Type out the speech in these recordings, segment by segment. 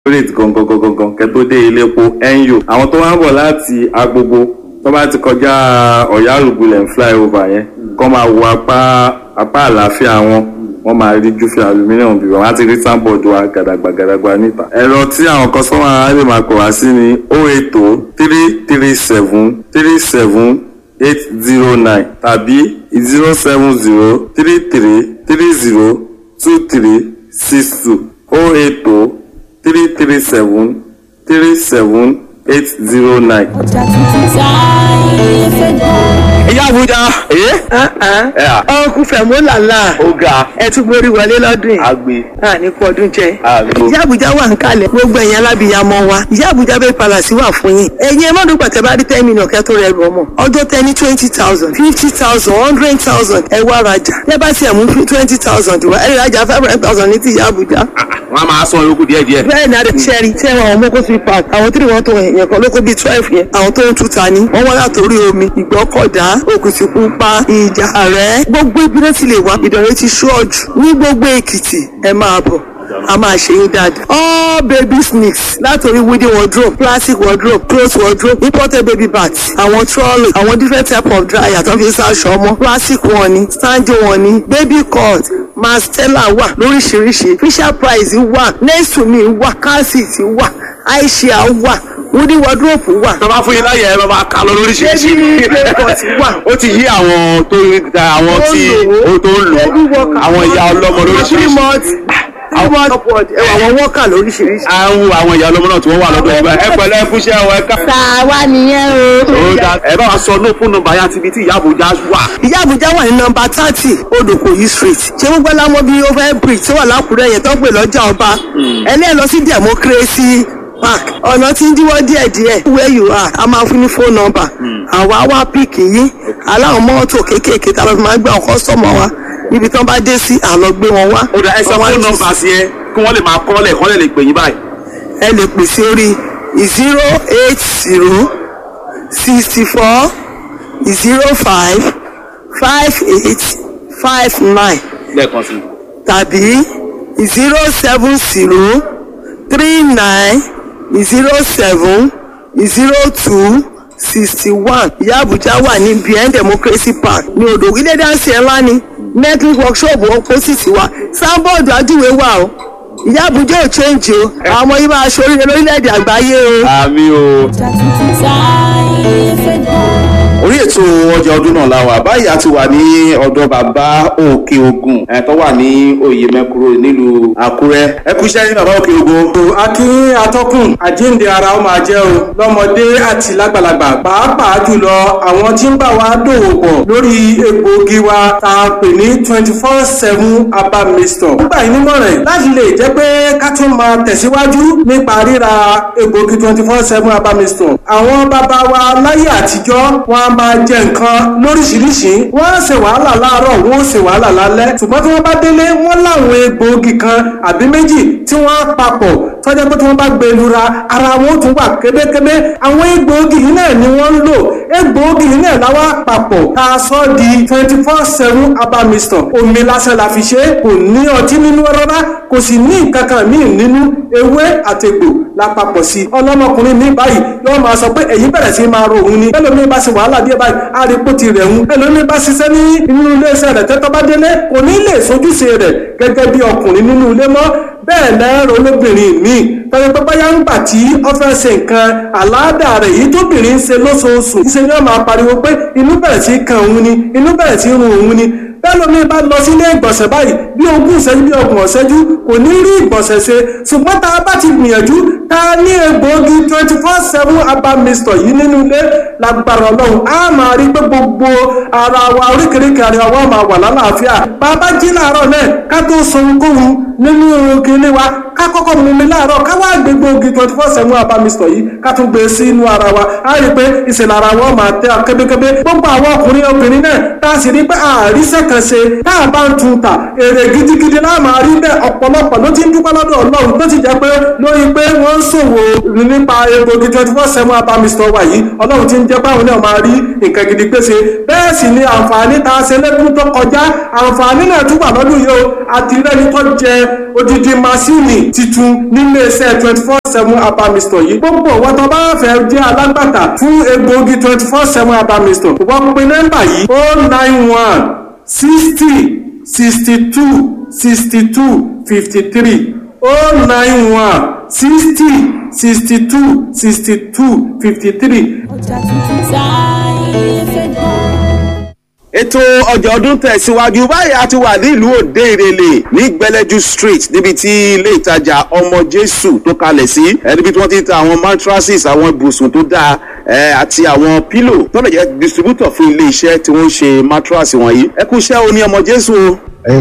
rate gangan gangan gangan kẹ́ tó dé ilé epo NU àwọn tó wá ń bọ̀ láti agbogbo tó bá ti kọjá ọ̀yárùgbulẹ̀ flyover yẹn kọ́ máa wo apá apá àlàáfíà wọn wọ́n máa rí júfì aluminium bí wọ́n á ti rí sáńbọ̀dù wa gàdàgbà gàdàgbà níta. ẹ̀rọ tí àwọn kọ́sọ́mà á lè máa pè wá sí ni o ètò three three seven three seven eight zero nine tàbí zero seven zero three three three zero two three six two o ètò three three seven three seven eight zero nine. ọjà tuntun táyé fẹ́ gbọ́. ìyá àbújá ẹ à ọkùn fẹ̀mú làlá ó ga ẹ tún borí wọlé lọ́dún yìí agbe a ní kú ọdún jẹ. Àmín. ìyá àbújá wà ń kalẹ̀ gbogbo ẹ̀yìn alábìyamọ wa ìyá àbújá bẹ́ẹ̀ palàsí wà fún yín. ẹ̀yin ẹ má dùn pàtẹ́ bá rí ten million kẹ́ tó rẹ̀ rù ọmọ. ọjọ́ tẹ ní twenty thousand fifty thousand hundred thousand ẹ wá rajà. ẹ bá tiẹ̀ mú twenty thousand wá ẹ rajà five hundred thousand ní ti ìyá àbújá. wọn a máa san yòókù díẹ̀ díẹ̀. bẹ́ẹ̀ ni adé sẹ́ẹ̀rì tí ẹ̀wọ̀n àwọn mọ́kó sí park àwọn tí wọ́n tó yẹn kan lóko bíi twelve yẹn àwọn tó ń tuta ní wọ́n wá látòrí omi ìgbọ́kọ̀dá òkùtìpupa ìjà rẹ̀ gbogbo ibi náà ti lè wá ìdọ̀rẹ́ ti ṣọ́ọ̀jù ní gbogbo èkìtì ẹ máa bọ̀ a máa ṣe yín dáadáa. all baby sneaks látòrí wooden wardrobe plastic wardrobe clothes wardrobe imported baby bags àwọn trolley àwọn different type of dryer tó fi ń ṣaṣọ ọmọ plastic wọn ni standing wọn ni baby cut mastella wà lóríṣiríṣi fisher price wà nesumi wà calcit wà aisha wà wooden wardrobe wà tó bá fún yín láyè ẹ bá máa kà lọ lóríṣiríṣi. Baby playpot wà. ó ti yí àwọn tó àwọn tí ó tó ń lò Baby worker. àwọn ìyá ọlọ́mọ three lóríṣiríṣi. months three months upward ẹwà àwọn worker lóríṣiríṣi. à ń wo àwọn ìyá ọlọ́mọ náà tí wọ́n wà lọ́dọ̀ ìgbà ẹ pẹ̀lẹ́ ẹ kúṣẹ́ ọ ẹ ká. tàwa nìyẹn o. ó dá ẹ bá wa sọ ní fún nọ́mbà yá tibí tí ìyá àbújá wà. ìyá àbújá wà ní nọmba thirty odòkòyí street ṣé gbogbo ẹlámọ bíi over bridge tó wà lákùrẹ́ yẹn tó ń pè lọ́jà ọba ẹlẹ́ẹ̀ lọ sí democracy park ọ̀nà tí ń díwọ́ díẹ̀díẹ̀ where you are a máa fún ní phone number àwa wá píìkì yín aláwọn mọ́tò kéékèèké tá a lọ fi máa gbé àwọn kọ́sọ́mọ̀ wa níbi tí wọ́n bá dé sí àlọ́ gbé wọn wá. ó dá ẹ sọ Wọ́n wá fún ní- nọ́mbà sí ẹ kí wọ́n lè máa kọ́lẹ̀ kọ́lẹ̀ lè pè yín báyìí. ẹ lè pè sí orí zero eight zero sixty four zero five five eight five nine lẹ́ẹ̀kan sí i. tàbí zero seven zero three nine zero seven zero two sixty one ìyá àbújá wà ní bien democracy park ní odò ilé dáńsì ńlá ni network workshop opposite wa sábọọdù ajúwe wà o ìyá àbújá ò change o àwọn ọmọ yìí máa ṣoríire lórílẹ̀‐èdè àgbáyé o. àmì o. ọjà tuntun táyé fẹ́ gbọ́. orí ètò ọjà ọdún náà la wà báyìí a ti wà ní ọ̀dọ̀ bàbá òkè ogun ẹ̀ tó wà ní oyè mẹ́kúrò nílùú àkúrẹ́ ẹ kú iṣẹ́ ní bàbá òkè ogun. akí atọ́kùn àjíǹde ara ó máa jẹ́ o lọ́mọdé àti lágbàlagbà pàápàá jùlọ àwọn tí ń bá wa dòwò pọ̀ lórí egbòogi wa tá a pè ní twenty four seven herbal mixture. nígbà yìí nímọ̀ràn láti lè jẹ́ pé ká tún máa tẹ̀síwájú nípa ríra egbòogi twenty four seven herbal mixture. àwọn bàbá wa láyé àtijọ́ wọn a máa jẹ nǹkan lóríṣiríṣi wọ́n á ṣe wàhálà láàárọ̀ wọ́n ó ṣe wàhálà lálẹ́ ṣùgbọ́n tí wọ́n bá délé wọ́n láwọn egbòogi kan àbí méjì tí wọ́n á papọ̀ tọ́jà pé tí wọ́n bá gbé e lura ara wọn ó tún wà kébékébé àwọn egbòogi yìí náà ni wọ́n ń lò egbòogi yìí náà láwa papọ̀ tá a sọ di twenty four seven herbal mixture omi lásán la fi ṣe é kò ní ọtí nínú rárá kò sì ní nǹkan kan míì nínú ewé àtẹ̀gbò la papọ̀ sí i ọlọ́mọkùnrin mi báyìí yóò máa sọ pé èyí bẹ̀rẹ̀ sí máa ro òun ni ẹlòmíì bá ṣe wàhálà díẹ̀ báyìí àríkó ti rẹ̀ ń ẹlòmíì bá ṣiṣẹ́ ní inú iléeṣẹ́ rẹ̀ tẹ́tọ́ bá délé kò ní lè sojúṣe rẹ̀ gẹ́gẹ́ bí ọkùnrin nínú ilé mọ́ bẹ́ẹ̀ lẹ́rọ olóbìnrin mi tọ́jú pé báyà ń gbà tí ó fẹ́ ṣe nǹkan àláàdà rẹ̀ yìí tóbìnrin ń ṣe lóṣooṣù ṣe ni wọ́n máa pariwo pé inú bẹ̀rẹ̀ sí kan òun ni inú bẹ̀rẹ̀ sí run òun ni bẹ́ẹ̀ lómi bá lọ sílé ìgbọ̀nsẹ̀ báyìí bí ogún ìṣẹ́jú bí ọgbọ̀n ìṣẹ́jú kò ní rí ìgbọ̀nsẹ̀ ṣe ṣùgbọ́n tá a bá ti gbìyànjú tá a ní egbòogi twenty four seven herbal mixture yìí nínú ilé lágbára ọlọ́run á máa rí pé gbogbo ara wa oríkèéríkèé ara wa máa wà lálàáfíà bàbá jí láàárọ̀ náà ká tó sọ ohunkóhun nínú kinní wa ká kọ́kọ́ mú mi láàárọ̀ ká wá gbé gbòógì twenty four seven herbal mixture yìí ká tún gbé sí inú ara wa á rí i pé ìṣẹ̀lẹ̀ ara wa máa tẹ́ kébékébé gbogbo àwọn ọkùnrin obìnrin náà tá a sì rí pé àríṣẹ́ kan ṣe tá a bá ń tun ta èrè gidigidi náà máa rí bẹ́ẹ̀ ọ̀pọ̀lọpọ̀ ló ti ń dúpẹ́ lọ́dọ̀ ọlọ́run tó ti jẹ́ pé lórí pé wọ́n ń ṣòwò nípa egbògi twenty four seven herbal mixture wa yìí ọlọ́run ti ń jẹ́ báwọn náà máa rí nǹkan gidi pèsè bẹ́ẹ̀ sì ni àǹfààní tá a ṣe lẹ́dún tó kọjá àǹfààní náà tún wà lọ́dún yìí o àti rẹ́ni tó jẹ odidi masini titun nílé iṣẹ́ twenty four seven abamistor yìí gbogbo wọn tó bá fẹ́ jẹ́ alágbàtà fún egbòogi twenty four seven abamistor wọ́n pe nọ́mbà yìí o nine one sixty sixty two sixty two fifty three o nine one sixty sixty two sixty two fifty three. ọjà tuntun táyé fẹ́ gbọ́. ètò ọjà ọdún tẹ̀síwájú báyìí a ti wà nílùú òde ìrẹ̀lẹ̀ ní gbẹlẹ́jú street níbi tí ilé ìtajà ọmọ jésù tó kalẹ̀ sí ẹ níbi tí wọ́n ti ń ta àwọn mattresses àwọn ibùsùn tó dáa ẹ àti àwọn pillow tó lè jẹ́ distributor fún ilé iṣẹ́ tí wọ́n ń ṣe mattress wọ̀nyí ẹ kú iṣẹ́ o ní ọmọ jésù o.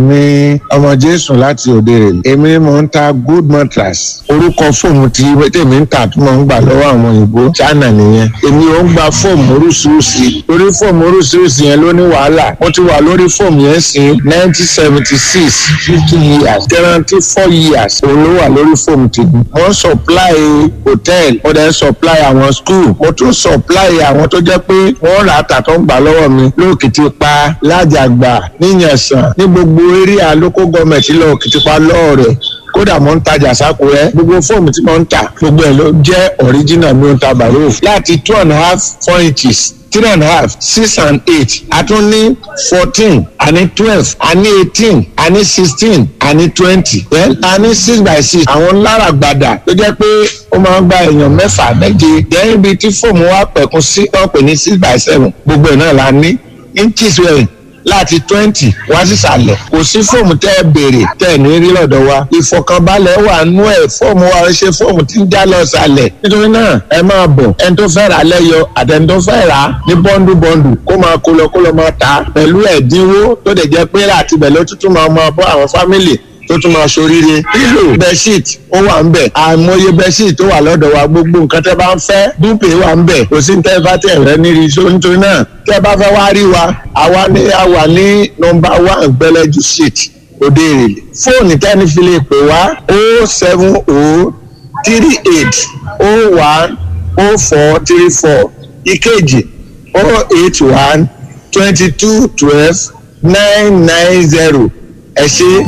èmi ọmọ jésù láti òde rè èmi mò ń ta good mattress orúkọ fóòmù tí tèmi ń tà tí mò ń gbà lọ́wọ́ àwọn òyìnbó china nìyẹn èmi ò ń gba fóòmù oríṣiríṣi orí fóòmù oríṣiríṣi yẹn ló ní wàhálà mo ti wà lórí fóòmù yẹn sí nineteen seventy six fifty years guarantee four years òun ló wà lórí fóòmù tèmi mo ń supply hotel mo dẹ̀ ń supply àwọn school mo tún supply àwọn tó jẹ́ pé wọ́n rà á tà tó ń gbà lọ́wọ́ mi lóòkìtì pa lájàgbà níyànsán ní gbogbo area local government lọ kìtìpá lọ́ọ̀rẹ̀ kódà mo ń tajà sákúrẹ́ gbogbo fóòmù tí mo ń tà gbogbo ẹ̀ ló jẹ́ original mi ò ń ta bàrò láti two and a half four inches three and a half six and eight a tún ní fourteen a ní twelve a ní eighteen a ní sixteen a ní twenty then a ní six by six àwọn lára gbàdà tó jẹ́ pé ó máa ń gba èèyàn mẹ́fà méje then ibi tí fóòmù wa pẹ̀kun sí wọ́n pè ní six by seven gbogbo ẹ̀ náà la ní inches wẹ̀rẹ̀ láti twenty wá sísàlẹ̀ kò sí fóòmù tẹ́ ẹ béèrè tẹ́ ẹ ní rí lọ́dọ̀ wa ìfọkànbalẹ̀ wà nú ẹ̀ fóòmù wa ṣe fóòmù tí ń já lọ sàlẹ̀ nítorí náà ẹ máa bọ̀ ẹni tó fẹ́ rà lẹ́yọ àtẹni tó fẹ́ rà ní bọ́ńdù bọ́ńdù kó máa kó lọ kó lọ máa ta pẹ̀lú ẹ̀dínwó tó dẹ̀ jẹ́ pé láti bẹ̀ ló tuntun máa máa bọ́ àwọn fámìlì tó tún máa ṣoríire pílò bẹṣíìt ó wà ń bẹ àìmọye bẹṣíìt tó wà lọ́dọ̀ wa gbogbo nǹkan tẹ́ bá ń fẹ́ dúpẹ́ wà ń bẹ kò sí ní tẹ́ bá tẹ̀ rẹ níri iṣó nítorí náà tẹ́ bá fẹ́ wá rí wa àwa ní àwa ní nọmba one gbẹlẹ́jú street òde èrèlè fóònù tẹ́ni fi lè pè wá o seven o three eight o one o four three four ìkejì o eight one twenty two twelve nine nine zero ẹ ṣe.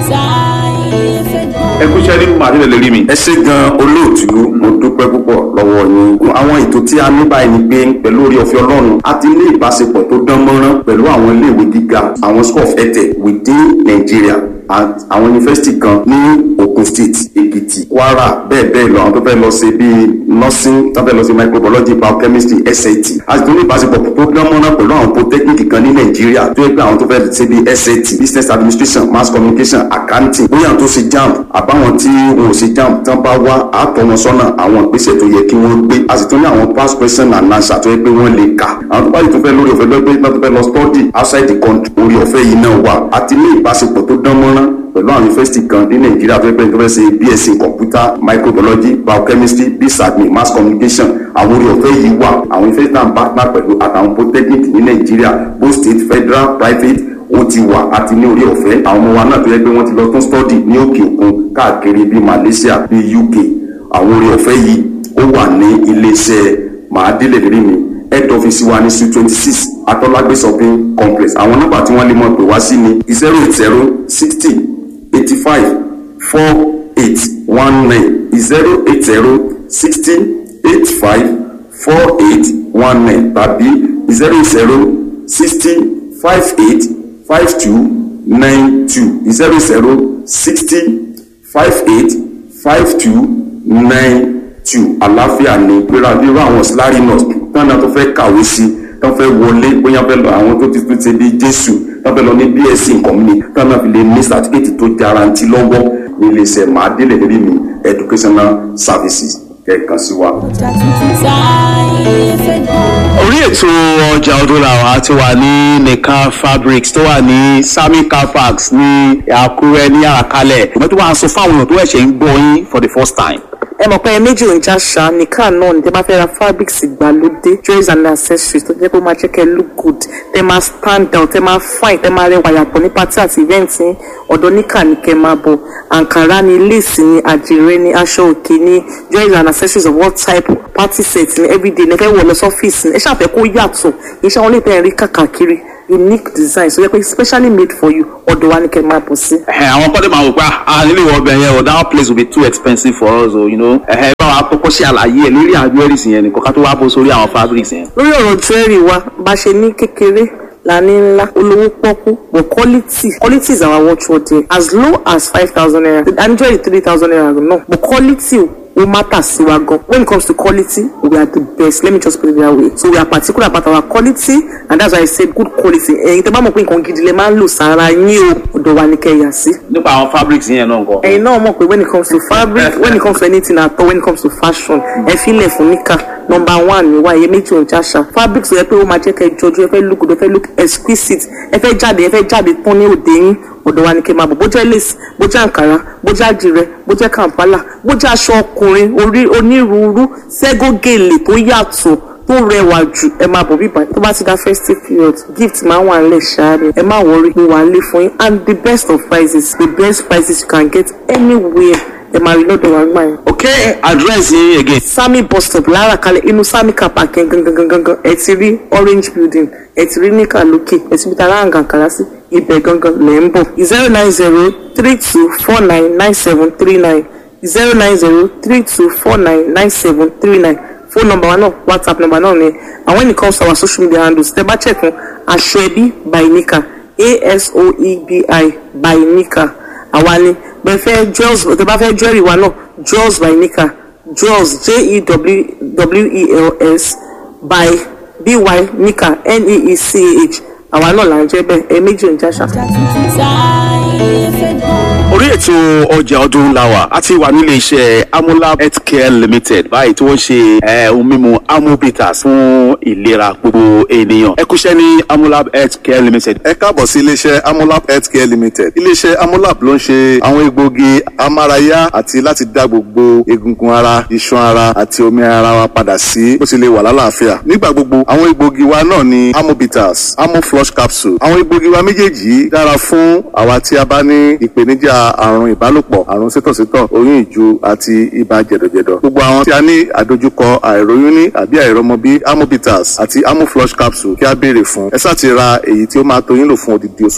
táyé fẹ́ gbọ́. ẹ kú iṣẹ́ nínú màdílẹ̀ lè rí mi. ẹ ṣe gan olóòtú mo dúpẹ́ púpọ̀ lọ́wọ́ yín àwọn ètò tí a ní báyìí ni pé pẹ̀lú orí ọ̀fẹ́ ọlọ́run a ti ní ìbáṣepọ̀ tó dán mọ́rán pẹ̀lú àwọn iléèwé gíga àwọn school of etech within Nigeria and àwọn yunifásitì kan ní Ogun State Èkìtì Kwara bẹ́ẹ̀ bẹ́ẹ̀ lọ àwọn tó fẹ́ lọ sí bíi nursing tó fẹ́ lọ sí microbiology biochemistry SAT a sì tún ní ìbáṣepọ̀ tó dán mọ́rán pẹ̀lú àwọn polytechnic kan ní Nàìjíríà tó yẹ pé àwọn tó fẹ́ ṣe bíi SAT business administration mass communication accounting bóyá àwọn tó ṣe JAMB àbáwọn tí wọn ò ṣe JAMB tán bá wá àtọ̀ wọn sọ́nà àwọn ìgbésẹ̀ tó yẹ kí wọ́n gbé a sì tún ní àwọn past question and answer tó yẹ pé wọ́n lè kà àwọn tó bá yìí tó fẹ́ lórí ọ̀fẹ́ lọ́gbẹ́ tó fẹ́ lọ study outside the country orí ọ̀fẹ́ yìí náà wà a ti ní ìbáṣepọ̀ tó dán mọ́rán pẹ̀lú àwọn yunifásitì kan ní nàìjíríà tó yẹ pé tó fẹ́ ṣe bsc computer microbiology biochemistry bsadmin mass communication àwọn orí ọ̀fẹ́ yìí wà àwọn yunifásitì náà ń partner pẹ̀lú àtàwọn polytechnic ní nàìjíríà both state federal private ó ti wà àti ní orí ọ̀fẹ́ àwọn ọmọ wa náà tó yẹ pé wọ́n ti lọ tún study ní òkè òkun káàkiri bíi malaysia bíi uk àwọn orí ọ̀fẹ́ yìí ó wà ní iléeṣẹ́ màádélé rí mi head office wa ní su twenty six atọ́lágbé shopping complex àwọn nọ́mbà tí wọ́n lè mọ̀ pé wá sí ni zero eight zero sixty eighty five four eight one nine zero eight zero sixty eight five four eight one nine tàbí zero zero sixty five eight five two nine two zero zero sixty five eight five two nine two àlàáfíà ní gbéra nírú àwọn síláàrì nurse tán náà tó fẹ́ kàwé sí tán fẹ́ wọlé bóyá fẹ́ lọ àwọn tó ti tún ṣe bí jésù tán fẹ́ lọ ní bsc nǹkan mi tán náà fi lè ní certificate tó jarantí lọ́wọ́ ní iléeṣẹ́ màádélé rí mi educational services kẹ̀kan sí wa. ọjà tuntun táyé fẹ́ gbọ́. orí ètò ọjà ọdún làwọn ti wà ní nìkan fabrics tó wà ní sami car parks ní àkúrẹ́ ní àràkálẹ̀ ìgbà tó wà ń sọ fáwọn èèyàn tó ẹ̀ṣẹ̀ ń gbọ́ yín for the first time. ẹ mọ̀ pé ẹ méjì ò ń já ṣá nìkan náà ní tẹ́ bá fẹ́ ra fabrics ìgbàlódé jewelries and accessories tó jẹ́ pé ó máa jẹ́ kẹ́ look good tẹ́ máa stand out tẹ́ máa fine tẹ́ máa rẹwà yàtọ̀ ní party àti event ní ọ̀dọ̀ níkà ní kẹ́ máa bọ̀ àǹkàrá ní lace ní àdìrẹ ní aṣọ òkè ní jewelries and accessories of all type party set ní everyday ní ẹ fẹ́ wọ̀ lọ sọ́fíìsì ní ẹ ṣàfẹ́ kó yàtọ̀ iṣẹ́ wọn lè tẹ̀ rí kàkàkiri unique design so yẹ pé specially made for you ọ̀dọ̀ wa ni kẹ́ máa bọ̀ sí. Ẹ̀hẹ̀, àwọn kọ́dé máa wò pé ah nílé ìwọ ọbẹ̀ yẹn o that place will be too expensive for us o you know ẹ̀hẹ̀ bá wa kọ́kọ́ ṣe àlàyé ẹ̀ lórí àwọn jewelries yẹn nìkan ká tó wá bó sórí àwọn fabrics yẹn. lórí ọ̀rọ̀ jewelry wa bá ṣe ní kékeré la ní ńlá olówó pọ́kú but quality quality is our watchword there as low as five thousand naira and jewelry three thousand naira náà but quality ó matter sí wa gan when it comes to quality we are the best let me just put it that way so we are particular about our quality and that's why I said good quality ẹ̀yin tẹ́ bá mọ̀ pé nǹkan gidi lẹ máa ń lò sára yín o ọ̀dọ̀ wa ni kẹ́ yà sí nípa àwọn fabrics yẹn náà nǹkan. ẹ̀yin náà mọ̀ pé when it comes to fabric when it comes to anything at all when it comes to fashion ẹ filẹ̀ fún níkà number one ni wá iye méjì òun jáṣà fabric sọ yẹ pé ó máa jẹ́ kẹ́ ẹ jọjú ẹ fẹ́ look good ẹ fẹ́ look exquisite ẹ fẹ́ jáde ẹ fẹ́ jáde tán ní òde yín ọ̀dọ̀ wa ni kẹ́ máa bọ̀ bó jẹ́ lace bó jẹ́ àǹkárá bó jẹ́ àdìrẹ bó jẹ́ kàǹpálà bó jẹ́ aṣọ ọkùnrin orí onírúurú ségógèlè tó yàtọ̀ tó rẹwà jù ẹ máa bọ̀ bíbá tó bá ti dá festive period gift máa wà nílẹ̀ ṣááre ẹ má wọrí mo wà nílé fún yín and the best of prices the best prices you can get anywhere ẹ máa rí lọ́dọ̀ wa gbà yẹn. ok address yín again. sami bus stop lára kalẹ̀ inú sami car park yẹn gangan gangan gangan ẹ ti rí orange building ẹ ti rí níkà lókè ẹ ti bí ta láǹgà kàrá sí ibẹ̀ gangan lẹ̀ ń bọ̀ zero nine zero three two four nine nine seven three nine zero nine zero three two four nine nine seven three nine phone number wa náà whatsapp number náà ni and when it comes to our social media handles tẹ bá check fún aṣọ ẹbí by nika asoebi by nika àwa ni bẹ́ẹ̀ fẹ́ jewels tẹ bá fẹ́ jewelry wa náà jewels by nika jewels j-e-w-e-l-s by by nika n-e-e-c-h àwa náà là ń jẹ́ bẹ́ẹ̀ ẹ méjì ń jáṣà. orí ètò ọjà ọdún làwà a ti wà nílé iṣẹ́ amolab healthcare limited báyìí tí wọ́n ṣe eh, ohun mímu amobitas fún ìlera gbogbo ènìyàn ẹ kúṣẹ́ ní amolab healthcare limited. ẹ káàbọ̀ sí iléeṣẹ́ amolab healthcare limited iléeṣẹ́ amolab ló ń ṣe àwọn egbòogi amárayá àti láti dá gbogbo egungun ara iṣan ara àti omi ara wa padà sí bó ti lè wà lálàáfíà nígbà gbogbo àwọn egbòogi wa náà ni amobitas amoflush capsule àwọn egbòogi wa méjèèjì yìí dára fún àwa tí a bá ní ìpèníjà àrùn ìbálòpọ̀ àrùn sítọ̀sítọ̀ oyún ìju àti ibà jẹ̀dọ̀jẹ̀dọ̀ gbogbo àwọn tí a ní àdojúkọ àìróyún ní àbí àìrọmọbí amobitas àti amoflush capsule kí a béèrè fún ẹ sáà ti ra èyí tí ó máa tó yín lò fún odidi oṣù